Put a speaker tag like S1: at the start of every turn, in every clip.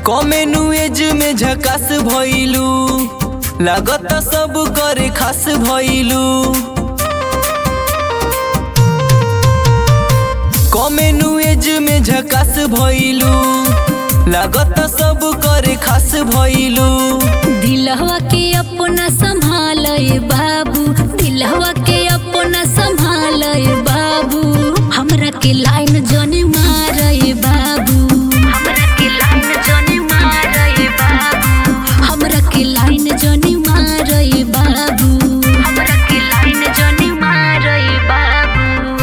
S1: कमेनु एज में झकास भइलू लागत सब करे खास भइलू कमेनु एज में झकास भइलू लागत सब करे खास भइलू
S2: दिलहवा के अपना संभाल बाबू दिलहवा के अपना संभाल बाबू हमरा के लाइन जनी मार बाबू हमरा के लाइन जनी मार बाबू हमरा के लाइन जनी मार बाबू हमरा के लाइन जनी मार बाबू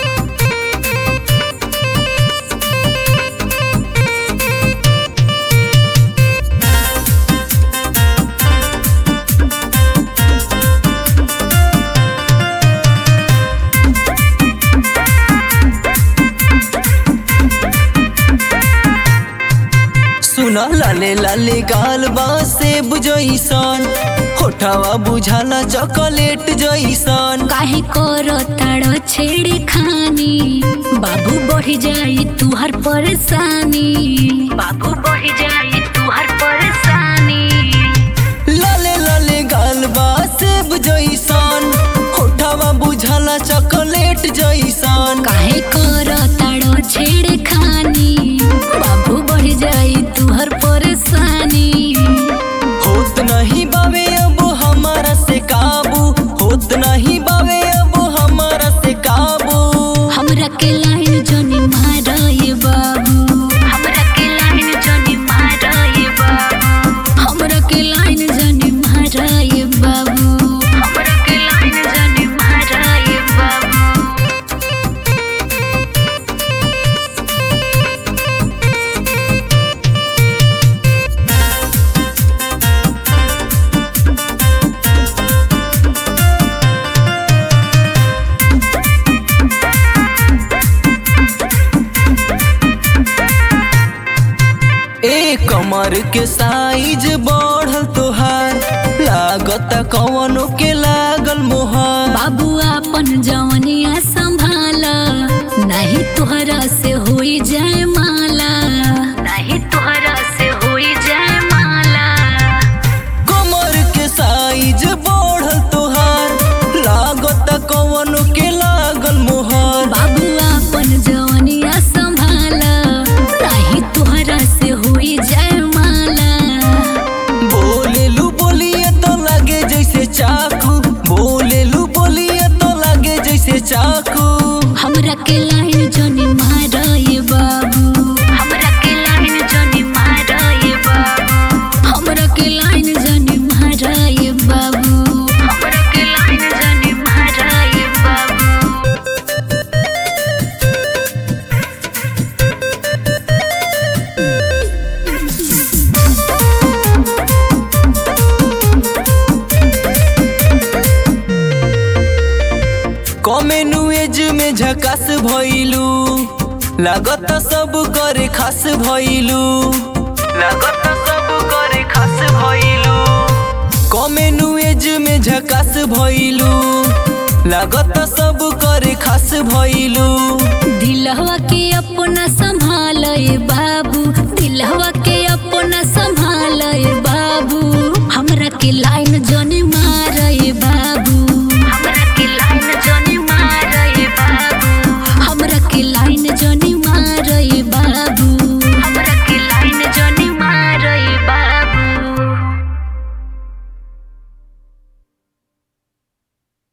S1: सुन लाले लाले गाल बा सेब जइसन होठावा बुझाला चॉकलेट जइसन
S2: काहे करो ताड़ो छेड़े खानी बाबू बढ़ जाई तुहर परेशानी बाबू बढ़ जाई तुहर परेशानी
S1: लाले लाले गाल बा सेब जइसन होठावा बुझाला चॉकलेट जइसन
S2: काहे करो ताड़ो छेड़े खानी बाबू बढ़ जाई तुहर परेशानी
S1: होत नहीं बावे अब हमारा से काबू होत नहीं बावे अब हमारा से काबू
S2: हमरा के लाइन जनी मारए बाबू हमरा के लाइन जनी मारए बाबू हमरा के लाइन जनी मारए बाबू हमरा के लाइन जनी मारए बाबू
S1: ए कमर के साइज बढ़ल तोहार लागत कवनो के लागल मोहर
S2: बाबू अपन जवनिया संभाल नहीं तोहरा से होई जाए माला नहीं तोहरा से होई जाए माला
S1: कमर के साइज बढ़ल तोहार लागत कवनो के लागल मोहर
S2: बाबू अपन जवनिया संभाल नहीं तोहरा से होई जाए माला
S1: बोलेलू बोलिए तो लगे जैसे चाकू बोलेलू बोलिए तो लगे जैसे चाकू
S2: हमरा के लाइन जनी मारए बाबू हमरा के लाइन जनी मारए बाबू हमरा के लाइन जनी मारए बाबू हमरा के लाइन जनी मारए बाबू
S1: कमेनु एज में झकास भइलू लागत सब करे खास भइलू लागत सब करे खास भइलू कमेनु एज में झकास भइलू लागत सब करे खास भइलू
S2: दिलहवा के अपना संभाल बाबू